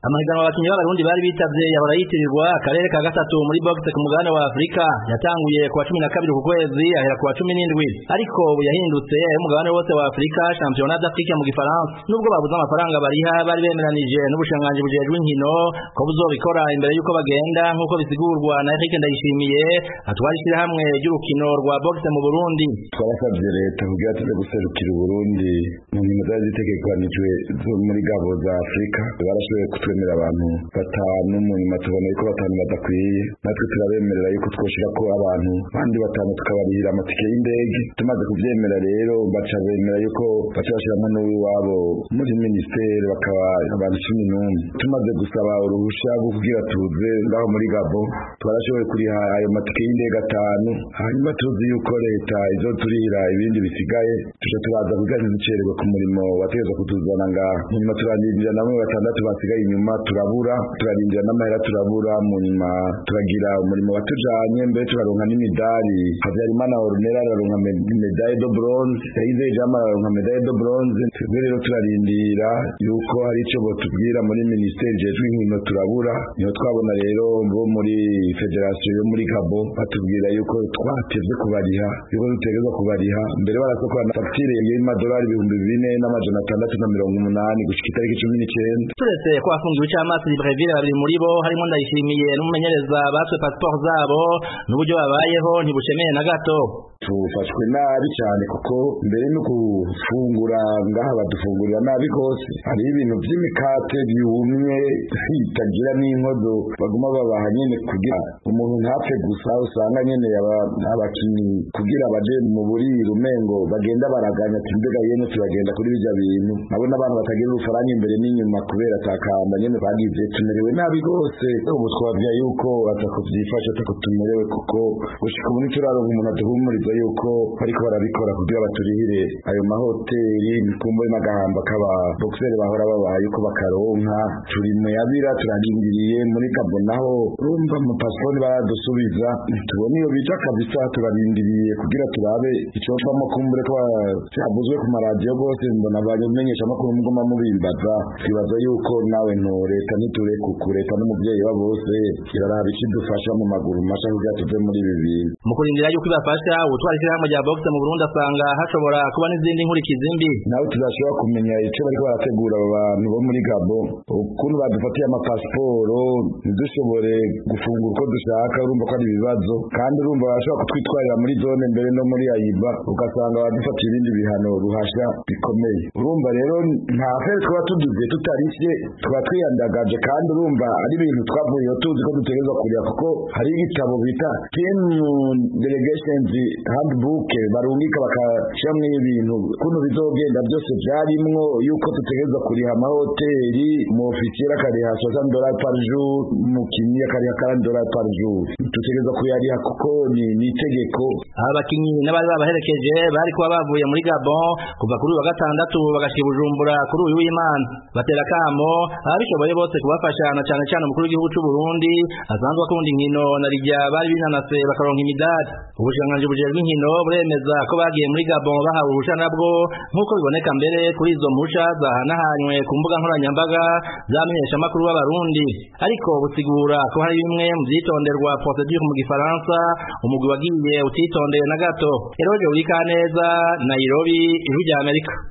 amahiganwa abakinyi b'abarundi bari bitavye yahora yitirirwa akarere ka gatatu muri boxe ku mugabane wa Afrika yatanguye kuwa cumi na kabiri ku kwezi ahera kuwa cumi n'indwi ariko ubu yahindutse umugabane wose wa Afrika championnat d'Afrique mu gifaransa nubwo babuze amafaranga bariha bari bemeranije n'ubushanganji bujejwe inkino ko buzobikora imbere y'uko bagenda nk'uko bisigurwa na Eric Ndayishimiye atwara ishyirahamwe ry'urukino rwa boxe mu Burundi twabasabye leta kugira tuze guserukira Burundi mu nkino zari zitegekanijwe zo muri gabo za Afrika barashoboye kutwemera abantu batanu mu nyuma tubona yuko batanu badakwiye natwe turabemerera yuko twoshira ko abantu bandi batanu tukabarihira amatike y'indege tumaze kuvyemera rero baca bemera yuko baca bashiramo n'uwiwabo muri ministeri bakaba abantu cumi n'umwe tumaze gusaba uruhusha rwo kugira tuze ngaho muri gabo twarashoboye kuriha ayo matike y'indege atanu hanyuma tuzi yuko leta izoturira ibindi bisigaye tuca turaza kugira ntiducererwe ku murimo wategezwa kutuzana ngaha mu nyuma turarindira namwe batandatu basigaye inyuma turabura turarindira n'amahera turabura mu nyuma turagira umurimo watujanye mbere turaronka n'imidari Habyarimana Ornella araronka medaille de bronze Yahize Jama araronka medaille de bronze twebwe rero turarindira yuko hari ico botubwira muri ministeri jejwe inkino turabura niho twabona rero bo muri federation yo muri Gabo batubwira yuko twatevye kubariha yuko dutegerezwa kubariha mbere barasokora na facture y'amadolari ibihumbi bine n'amajana atandatu na mirongo umunani gushika itariki cumi n'icenda turetse ko afungiwe icamasi Libreville babiri muri bo harimo ndayishimiye n'umumenyereza batwe passport zabo n'uburyo babayeho ntibushemeye na gato tufashwe nabi cyane kuko mbere no gufungura ngaha badufungurira nabi rwose hariho ibintu by'imikate byumye bitagira n'inkodo baguma babaha nyene kugira umuntu ntapfe gusa usanga nyene abakinyi kugira baje mu buriro umengo bagenda baraganya ati mbega yene turagenda kuri bijya bintu nabo n'abantu batagira urufaranga imbere n'inyuma kubera atakamba nyene bagize tumerewe nabi rwose ubu twabya yuko atakuvyifasha atakutumerewe kuko gushika ubu ntituraronka umuntu aduhumuriza yuko bariko barabikora kugira baturihire ayo mahoteli nikumbuye n'agahamba k'aba boxeri bahora babaha yuko bakaronka turi mu yabira turarindiriye muri gabo naho urumva mu pasiporo baradusubiza tubona iyo bija kabisa turarindiriye kugira turabe icovamo kumbure ko cyavuzwe ku maradiyo rwose mbona abamenyesha amakuru muguma mubimbaza twibaza yuko nawe no leta nitureku leta n'umuvyeyi wa bose iraraba ikidufasha mu maguru masha kugira tuve muri ibi bintu mu kurindira yuko ibafasha ubutwara ishyirahamwe rya boxe mu Burundi asanga hashobora kuba n'izindi nkurikizi mbi nawe tuzashobora kumenya ico bariko barategura abo bantu bo muri Gabo ukuntu badufatiye amapasiporo ntidushobore gufungura uko dushaka urumva ko ari ibibazo kandi urumva bashobora kutwitwarira muri zone mbere no muri ayiba ugasanga badufatiye ibindi bihano ruhasha bikomeye urumva rero nta fere twaba tuduze tutarishe twaba twiyandagaje kandi urumva ari ibintu twavuyeho tuzi ko dutegerezwa kurya kuko hari igitabo bita team delegations handbook barungika bakashyiramo ibintu kuno bizogenda byose byarimwo yuko dutegerezwa kuriha amahoteli mu ofisiye akariha soixante dollars par jour umukinnyi akariha quarante dollars par jour dutegerezwa kuyariha kuko ni ni itegeko aba bakinyi n'abari babaherekeje bari kuba bavuye muri Gabon kuva kuri uyu wa gatandatu bagashika Bujumbura kuri uyu w'Imana batera kamo ababishoboye bose kubafasha na cyane cyane umukuru w'igihugu cy'u Burundi asanzwe akunda inkino na rijya bari binanase bakaronka imidari ubushikiranganji bujejwe inkino buremeza ko bagiye muri Gabon bahawe uruhusha nabwo nk'uko biboneka mbere kuri izo mpusha zahanahanywe ku mbuga nkoranyambaga zamenyesha amakuru b'abarundi ariko busigura ko hari bimwe mu vyitonderwa procedure mu gifaransa umugwi wagiye utitondeye na gato eroje urikaneza Nairobi ijwi rya Amerika